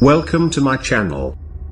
Welcome to my channel.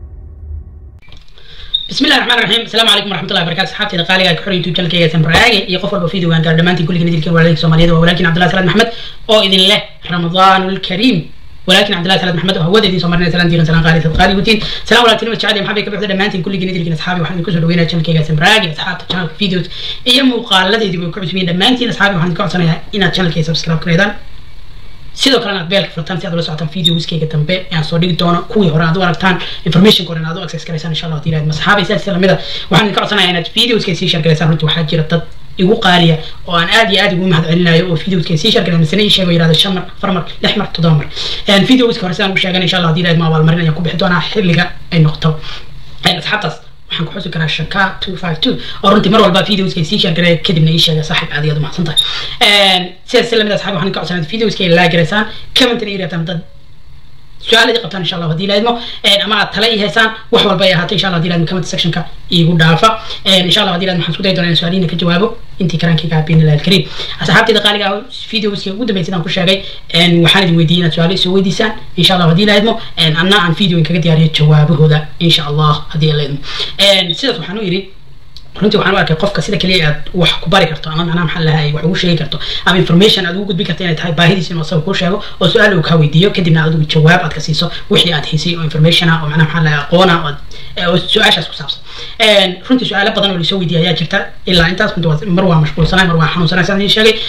بسم الله الرحمن الرحيم السلام عليكم ورحمه الله وبركاته صحابتي qaaliga ku xor youtube channelkayga samraage iyo qof walba video gaan gaar dhamaantiin kulligiin idilkeen walaalkii Soomaaliyeed waa walaalkiin Cabdullaahi Salaad Maxamed oo idin leh Ramadaanul Kariim ولكن عبد الله ثلاث محمد وهو ذي سمرنا سلام ديرن سلام قالي قالي وتين سلام عليكم وجعل محبي كبر دمانتين كل جنيد لكن اصحابي waxaan ku soo dhaweynaa channelkayga samraage asxaabta channelka videos iyo muuqaaladii dib u kacusmeen dhammaantiin asxaabi waxaan ka codsanayaa inaad channelkayga subscribe gareedaan sidoo kalena aad beelka furtaan si aad ula socotaan videoskayga dambe aan soo dhigi doono kuwii hore aad u aragtaan information hore aad u access garaysaan insha allah hadii ilaahid masaxaabay sidaas lamida waxaan idinka codsanayaa inaad videoskay sii share garaysaan runtii waxaa jira dad igu qaaliya oo aan aad iyo aad ugu mahad celinayo oo videoskay sii share garay misana ii sheego yirahdo shan mar afar mar lix mar toddoba mar videoska hore sidaan u sheegan insha allah hadii ilaahid ma abaalmarin ayaan ku bixi doonaa xilliga ay noqoto asxaabtaas waxaan ku xusi karaa shaka two five two oo runtii mar walba videoskay sii share garay kadibna ii sheega saaxib aad iyo aad u mahadsan tahay sidaas si lamid asxaab waxaan ka codsanaa videoskay laa garaysaan commentna ii reebtaan dad su-aaladii qabtaan insha allah hadii laadmo ama aad tala ii haysaan wax walba ay ahaatay insha allah hadii laadmo comment sectionka iigu dhaafa insha allah hadii laadmo waxaan isku dayi doonaa in su-aalihiina ka jawaabo intii karaankayga habeen ilahi alkariim asxaabtayda qaaliga ah videoskii ugu dambeysay aan ku sheegay waxaan idin weydiiyey inaad su-aalo isoo weydiisaan insha allah hadii laadmo anna aan video in kaga diyaariyo jawaabahooda insha allah hadii laadmo sidaas waxaan u yidhi runtii waxaan u arkay qofka sida kaliya aad wax ku bari karto ama macnaha maxaa lahay wax ugu sheegi karto ama information aad ugu gudbin karto inay tahay baahidiisa inuu asaga kuu sheego oo su-aal uu kaa weydiiyo kadibna adigu jawaab aad ka siiso wixii aad haysay oo information ah oo macnaha maxaa lahay aqoon ah oo su-aashaas ku saabsan runtii su-aalo badan oo laisoo weydiiyay ayaa jirta ilaa intaas runtii mar waa mashquulsanay mar waa xanuunsanay sidaan idin sheegay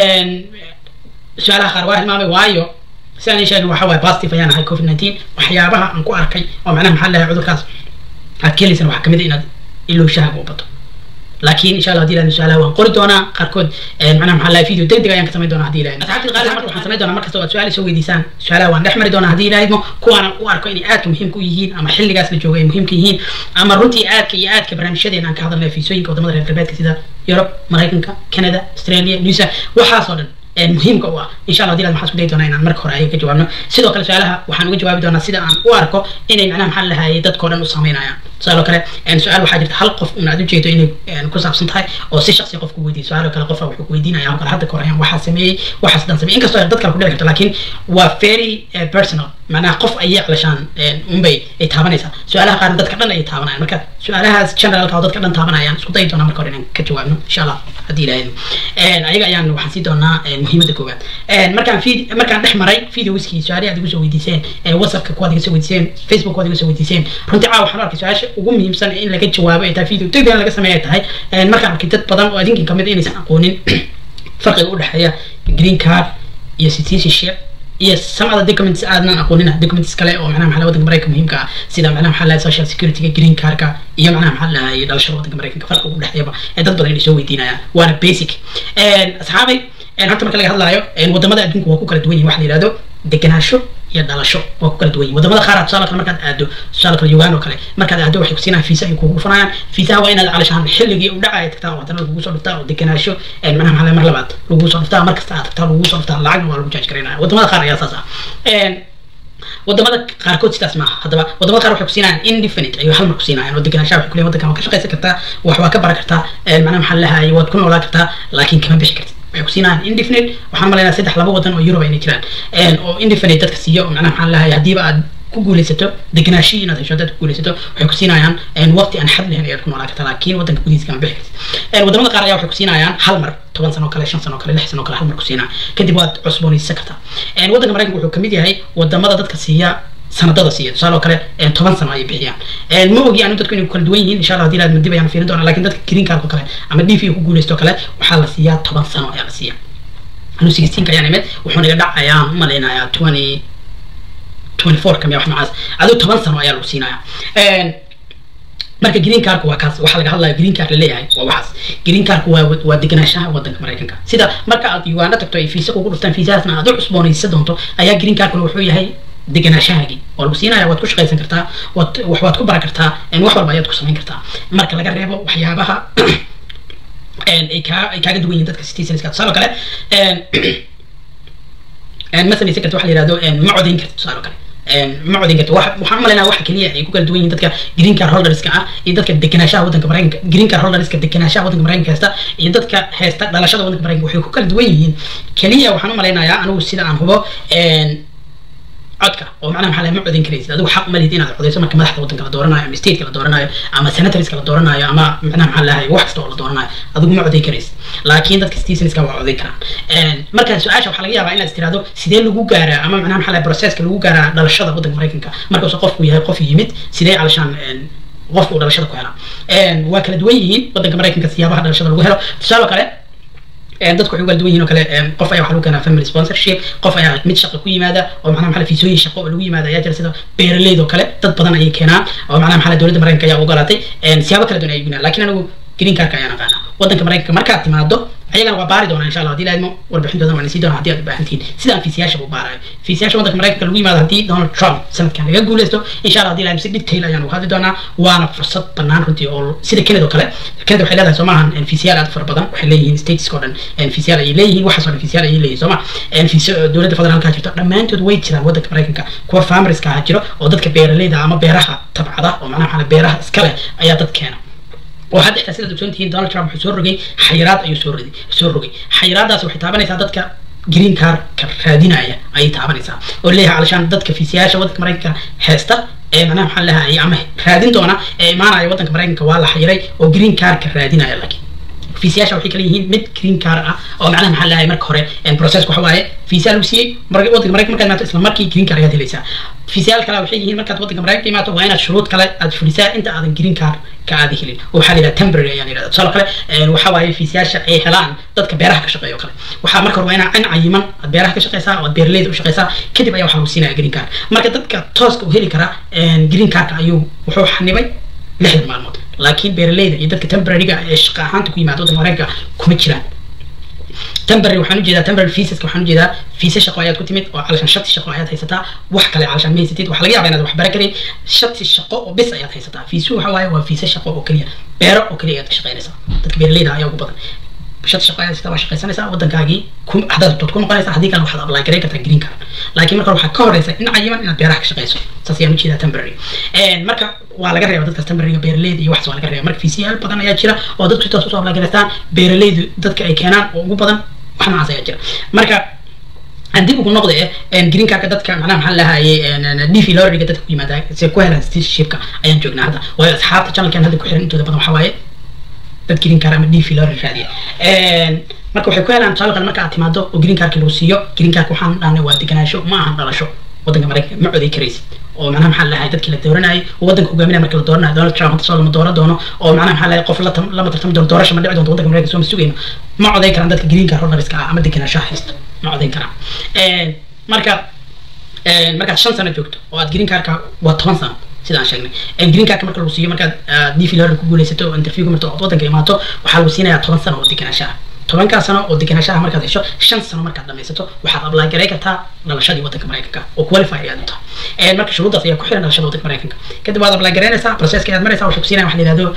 su-aalaha qaar waa hilmaamay waayo sidaan idin sheegay waxa waaye positive ayaan ahay covid nineteen waxyaabaha aan ku arkay oo macnaha maxaa lahay cudurkaas aad ka helaysana waxaa kamid a inaad ilowshaha u bato laakiin insha allah hadii ilaahna su-aalaha waan qori doonaa qaarkood macnaha maxaa lahay video deg deg ayaan ka samayn doonaa hadii ilaahna asxaabtii qaali marka waxaan samayn doonaa markasta oo aad su-aal soo weydiisaan su-aalaha waan dhex mari doonaa hadii ilaahidmo kuwaana u arko inay aadka muhiimka u yihiin ama xilligaas la joogo ay muhiimka yihiin ama runtii aadka iyo aadka barnaamijyadeena aan ka hadalnay fiisooyinka wadamada reer galbeedka sida yurub maraykanka canada australia nusa waxaas oo dhan muhiimka u ah insha allah hadii waxaan isku dayi doonaa inaan marka hore ayaga ka jawaabno sidoo kale su-aalaha waxaan uga jawaabi doonaa sida aan u arko inay macnaha maxaa lahaayay dadkao dhan u saameynayaan tusaale kale su-aal waxaa jirta hal qof un aad ujeedo inay ku saabsan tahay oo si shaksi qof ku weydiiyo su-aalo kale qofa wuxuu ku weydiinaya kale hadda kahor ayaan waxaa sameeyey waxaas dan sameeyey inkastoo dad kale ku dhici karto laakiin waa very personal macnaha qof ayay clashaan unbay ay taabanaysaa su-aalaha qaarna dadka dhan ayay taabanayaan marka su-aalahaas generalka oo dadka dhan taabanayaan isku dayi doonaa marka hore inaan ka jawaabno insha allah haddii ilaahayno ayaga ayaan waxaan sii doonaa muhiimadda koowaad markaan markaan dhex maray videoskii su-aalihi aad igu soo weydiiseen whatsappka kuwaad iga soo weydiiseen facebook kuwaad iga soo weydiiseen runtii caawa waxaan arkay su-aasha ugu muhiimsan in laga jawaabo ay tahay video degdeg laga sameeya ay tahay markaan arkay dad badan oo adinkin kamid inaysan aqoonin farqiga udhexeeya green card iyo citizenship iyo some other documents aadnan aqoonina documents kale oo macnaha maxaa wadanka maraykanka muhiimka ah sida macnaha maxaa lahay social security-ga green cardka iyo macnaha maxaa lahay dhalashada wadanka maraykanka farqiga udhexeeyaba ee dad badan inay soo weydiinayaan waana basic asxaabay horta marka laga hadlaayo wadamada adduunka waa ku kala duwan yihin waxa la yihahdo degenaansho iyo dhalasho waa ku kala duwan yihin wadamada qaar tusaale kale markaad aado tusaale kale uganda oo kale markaad aado waxay kusiinayaan fiisa ay kugu fanayaan fiisaha waa inaad calashaan xilligii u dhacaya tagtaa oo haddana lagugu soo dhuftaa oo degenaansho macnaha maxaa mar labaad lagugu soo dhuftaa mar kasta aad tagtaa lagugu soo dhuftaa lacagna waa lagu jaaj garaynaya wadamada qaar ayaa saas ah wadamada qaarkood sidaas maaha haddaba wadamada qaar waxay kusiinayaan indefinite ayuu hal mar kusiinayaan oo degenaanshaha waxay kuleeyihin wadankan waa ka shaqaysan kartaa wax waa ka baran kartaa macnaha maxaa lahaye waad ku noolaan kartaa laakiin kama bixi kartid waxay kusiinayaan indefinite waxaan malaynaa saddex laba wadan oo Europe inay jiraan oo indefinite dadka siiyo oo macnaha maxaa lahaye haddiiba aad ku guulaysato degenaanshihi inaad hesho haddaad ku guulaysato waxay ku siinayaan waqti aan xad lahayn ayaad ku noolaan kartaa laakiin waddanka gudihiisa kama bixi kartid wadamada qaar ayaa waxay ku siinayaan hal mar toban sano kale shan sano kale lix sano kale hal mar ku siinaa kadib waad cusboonaysan kartaa waddanka maraykanka wuxuu kamid yahay wadamada dadka siiya sanadada siiya tusaale oo kale toban sano ayay bixiyaan ma ogi anu dadku inay ku kala duwan yihiin insha allah hadii laad dib ayaan fiirin doonaa lakin dadka green cardka kale ama d v ku guulaysto kale waxaa la siiyaa toban sano ayaa la siiyaa anu sixteenka ayaan imid wuxuu naga dhacayaa malaynayaa twenty twenty four kamiya wax noocaas aduu toban sano ayaa lagu siinayaa marka green cardka waa kaas waxaa laga hadlaya green card laleeyahay waa waxaas green cardka waa waa degenaanshaha wadanka maraykanka sida marka aad uganda tagto ay fiisa kugu dhuftaan fiisahaasna aad u cusboonaysa doonto ayaa green cardkuna wuxuu yahay degenaanshahaagii waa lagu siinaya waad ku shaqaysan kartaa waad wax waad ku baran kartaa wax walba ayaad ku samayn kartaa marka laga reebo waxyaabaha ay kaa ay kaaga duwan yihin dadka citizenska tusaale kale ma samaysan karta waxa la yihahdo ma codayn karta tusaale kale ma codayn karta waxaan umalaynaa waxa keliya ay ku kala duwan yihin dadka green card holderska ah iyo dadka degenaanshaha wadanka maraykanka green card holderska degenaanshaha wadanka maraykanka haysta iyo dadka haysta dhalashada wadanka maraykanka waxay ku kala duwan yihiin keliya waxaan umalaynayaa anigu sida aan hubo codka oo macnaha maxaa ma codin karaysid adigu xaq ma lihid inaad codayso marka madaxda waddanka la dooranayo ama stateka la dooranayo ama senatorska la dooranayo ama macnaha maxaa lahay wax kasta oo la dooranayo adigu ma coday karaysid laakiin dadka citizenska waa coday karaan marka su-aasha waxaa laga yaabaa inaad tirahdo sidee lagu gaaraa ama macnaha maxaa lahay processka lagu gaaraa dhalashada waddanka maraykanka markaasuu qofku yahay qof yimid sidee calashaan qofka uu dhalashada ku helaa waa kala duwan yihiin waddanka maraykanka siyaabaha dhalashada lagu helo tusaale kale dadku waxay u kala duwan yihin oo kale qof ayaa waxa lagu keenaa family sponsorship qof ayaa mid shaqo ku yimaada oo macnaha maxaa fiisooyin shaqo oo lagu yimaada ayaa jira sida beeraleyda oo kale dad badan ayay keenaan oo macnaha maxaa dowladda maraykanka ayaa ogolaatay siyaabo kala duwan ayay gunaan laakiin anigu green cardka ayaan aqaanaa waddanka maraykanka markaad timaado ayagana waa baari doonaa insha allah hadii laadmo warbixintoodan waan sii doonaa haddii aad u baahan tihiin sidaan fiisiyaasha u baarayo fiisiyaasha waddanka maraykanka lagu yimaado haddii donald trump sanadkan laga guuleysto insha allah hadii laadmo si detail ayaan uga hadli doonaa waana fursad bannaan runtii oo sida kenada oo kale kenada waxay leedahay soo maahan fiisiyaal aad fara badan waxay leeyihiin stateska oo dhan fiisiyaal ayay leeyihiin waxaas oo dhan fiisiyaal ayay leeyihin soo ma fiisiyo dowladda federaalka jirto dhammaantood way jiraan waddanka maraykanka kuwa farmerska ah jiro oo dadka beeraleyda ama beeraha tabcada oo macnaha maxaa beeraha iskale ayaa dad keena oo hadda xitaa sidaad ogsoon tihiin donald trump wuxuu soo rogay xayiraad ayuu soo rogay soo rogay xayiraadaas waxay taabanaysaa dadka green cardka raadinaya ayay taabanaysaa oo leeyahay calashaan dadka fiisiyaasha waddanka maraykanka heesta ee macnaha maxaa leeyahay ama raadin doona ee imaanaya waddanka maraykanka waa la xayiray oo green cardka raadinaya laakiin fiisiyaasha waxay kala yihiin mid green card ah oo macnaha maxaa leeyahay marka hore process waxa waaye fiisiyaa lagu siiyey waddanka maraykanka markaad imaato isla markii green card ayaad helaysaa fiisiyaal kale waxay yihiin markaad waddanka maraykanka imaato waa inaad shuruud kale aad fulisaa inta aadan green card ka aada helin oo waxaa la yidhaha temporary ayaan yidhahda tusaale kale waxa waaye fiisiyaasha ay helaan dadka beeraha ka shaqeeya oo kale waxaa marka hore waa inaa in cayiman aad beeraha ka shaqeysaa oo aad beeraleyda u shaqeysaa kadib ayaa waxaa lagu siinaya green card marka dadka tooska u heli karaa green cardka ayuu wuxuu xanibay lixdan maalmood laakiin beeraleyda iyo dadka temporaryga ee shaqa ahaanta ku yimaada waddanka maraykanka kuma jiraan temporary waxaan ujeedaa temporary visaska waxaan ujeedaa fiisa shaqo ayaad ku timid oo calashan shati shaqo ayaad haysataa wax kale calashan ma haysatid waxaa laga yaabaa inaad wax bara karin shati shaqo oo bis ayaad haysataa fiisu waxa waaye waa fiisa shaqo oo keliya beero oo keliya ayaad ka shaqeynaysaa dadka beeraleyda ayaa ugu badan shati shaqo ayaad haysataa waa shaqaysanaysaa waddankaagii haddaad rabtood ku noqonaysaa haddii kale waxaad apply gareyn kartaa green card laakiin marka waxaa ka horeysa in cayiman inaad beeraha ka shaqeyso saas ayaan ujeedaa temporary marka waa laga reeba dadkaas temporaryga beeraleyda iyo waxaas waa laga reeba marka fiisiyaal badan ayaa jira oo dadku si toos usoo apply gareystaan beeraleydu dadka ay keenaan oo ugu badan wax noocaas ayaa jira marka haddii ugu noqda green cardka dadka macnaha maxaa lahaye dv lorriga dadka ku yimaada se ku helaan citizenshipka ayaan joognaa hadda waayo asxaabta channelkan hadda ku xiran intooda badan waxaa waaye dad green card ama dv lorry raadiya marka waxay ku helaan tusaale kale marka aad timaado oo green cardka lagu siiyo green cardka waxaan dhahnay waa deganaansho ma ahan dhalasho waddanka maraykanka ma coday karaysid oo macnaha maxaa lahay dadkii la dooranayay oo waddanka hogaaminaya marka la dooranayo donald trump hadda soo lama dooran doono oo macnaha maxaa lahay qof lama tartami doono doorasha ma dhici doonto waddanka maraykanka soo ma sugayno ma coday karaan dadka green card holderiska ah ama deganaanshaha haysta ma codayn karaan marka markaad shan sano joogto oo aad green cardka waa toban sano sidaan sheegnay green cardka marka lagu siiyo markaad dv lorry ku guuleysato oo interviewga marta ood waddanka imaato waxaa lagu siinayaa toban sano oo deganaanshaha tobankaa sano oo deganaanshaha markaad hesho shan sano markaad dhamaysato waxaad apply garay kartaa dhalashadii waddanka maraykanka oo qualify ayaad u tahay marka shuruuddaas ayaa ku xiran dhalashada waddanka maraykanka kadib waad apply garaynaysaa processka ayaad maraysaa waxay ku siinaya wax la yihahdo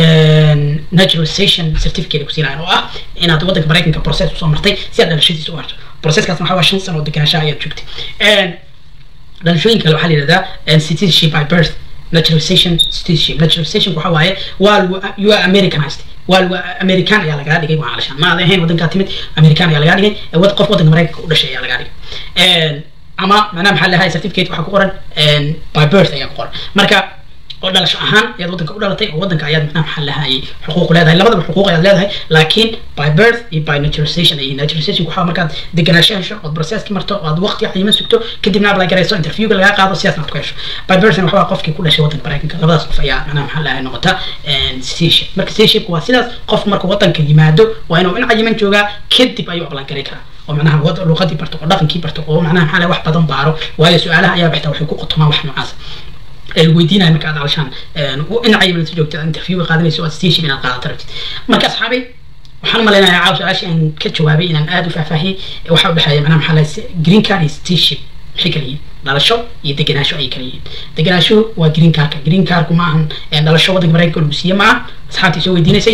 naturalization certificate ku siinayan oo ah inaad waddanka maraykanka process usoo martay si aad dhalashadiisa u harto processkaasna waxaa waa shan sano oo deganaanshaha ayaad joogtay dhalashooyinka kale waxaa la yihahdaa citizenship by birth naturalization citizenship naturalization waxa waaye waa lagu you are americanized waa lagu american ayaa lagaa dhigay waa calashaan ma aad ahayn waddankaa timid american ayaa lagaa dhigay wad qof waddanka maraykanka u dhashay ayaa lagaa dhigay ama macnaha maxaa lahay certificate waxaa ku qoran by birth ayaa ku qoran marka oo dhalasho ahaan ayaad waddanka u dhalatay oo waddanka ayaad macnaha maxaa lahayay xuquuq leedahay labadaba xuquuq ayaad leedahay laakiin by birth iyo by naturalization ay naturalization waxaa markaad deganaansho hesho ood processki marto oo aad waqti cayiman sugto kadibna apply garayso interviewga lagaa qaado sidaasna aad ku hesho by birthna waxaa qofkii ku dhashay waddanka maraykanka labadaas qof ayaa macnaha maxaa lahay noqota citizenship marka citizenship waa sidaas qof marka waddanka yimaado waa inuu in cayiman joogaa kadib ayuu apply garay karaa oo macnaha luqadii barto oo dhaqankii barto oo macnaha maxaa lahay wax badan baaro waayo su-aalaha ayaa bixta waxay ku qotomaan wax noocaas weydiinaya marka aad calashaan in cayiman si joogta interviewga qaadanayso aad station inaad qaadato rabtid marka asxaabay waxaan malaynayaa caaw su-aashii aan ka jawaabay inaan aada u faahfaahiyey waxa u dhexeeya macnaha maxaa lahay green card iyo citizenship maxay kala yihiin dhalasho iyo degenaansho ayay kala yihiin degenaashuhu waa green cardka green cardku ma ahan dhalasho waddanka maraykanka lagu siiye ma aha asxaabtii soo weydiinaysay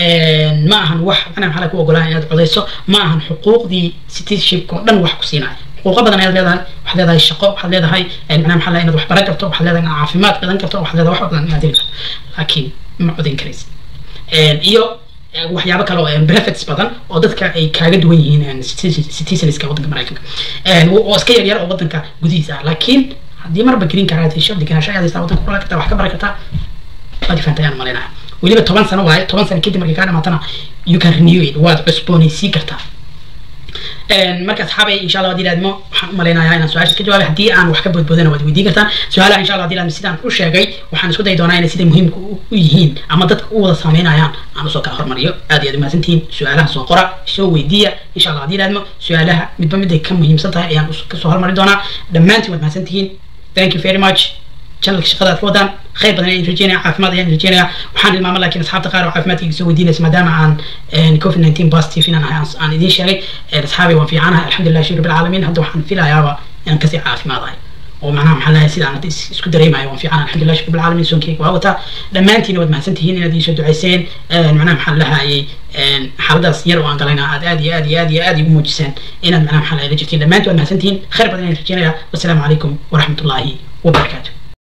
ma ahan wax macnaha maxaa laga ku ogolaa inaad codeyso ma ahan xuquuqdii citizenshipka oo dhan wax ku siinaya xuquuqo badan ayaad leedahay waxaad leedahay shaqo waxaad leedahay macnaha maxaa lahay inaad wax baran karto waxaad leedahay inaad caafimaad badan karto waxaad leedahay wax badan inaad heli karto laakiin ma codayn karaysid iyo waxyaabo kale oo benefits badan oo dadka ay kaaga duwan yihiin citizenska waddanka maraykanka oo iska yar yar oo waddanka gudihiisa ah laakiin haddii marba green card hesho degenaansho ayaad haysaa waddanka kula kartaa wax ka bari kartaa waad ifanta ayaan malaynaha weliba toban sano waaye toban sano kadib markay kaa dhamaatana you can renew it waad cusboonaysiin kartaa marka asxaabay insha allah hadii laadmo waxaan umalaynayaa inaan su-aasha ka jawaabay haddii aan wax ka boodboodana waad weydiin kartaan su-aalaha insha allah hadii laadmo sidaan u sheegay waxaan isku dayi doonaa inay siday muhiimka u yihiin ama dadka u wada saameynayaan aan usoo kala hormariyo aad iyo aad umahadsantihiin su-aalaha soo qora soo weydiiya insha allah hadii laadmo su-aalaha midba miday ka muhiimsan tahay ayaan kasoo hormari doonaa dhammaantiin waad mahadsantihiin thank you very much channelka shaqada aad ka wadaan khayr badan ayaan rajeynaya caafimaad ayaan rajeynaya waxaan hilmaama laakiin asxaabta qaar oo caafimaadkayga soo weydiinaysa maadaama aan covid nineteen positive inaan ahay aan idiin sheegay asxaabay waan fiicanahay alxamdulilah shukr bilcaalamiin hadda waxaan filayaaba inaan kasii caafimaadahay oo macnaha maxaa lahay sidaan hadda isku dareemayo waan fiicanahay alxamdulilah shukr bilcaalamiin soonkeyga waa wataa dhammaantiina waad mahadsantihiin inaad iisoo ducayseen macnaha maxaa lahayay xaaladaas yar oo aan galayna aad aad iyo aad iyo aad iyo aad igu muujiseen inaad macnaha maxaa lahay la jirtiin dhammaantiin waad mahadsantihiin khayr badan ayaan rajeynaya wasalaamu calaykum waraxmatullaahi wabarakaatu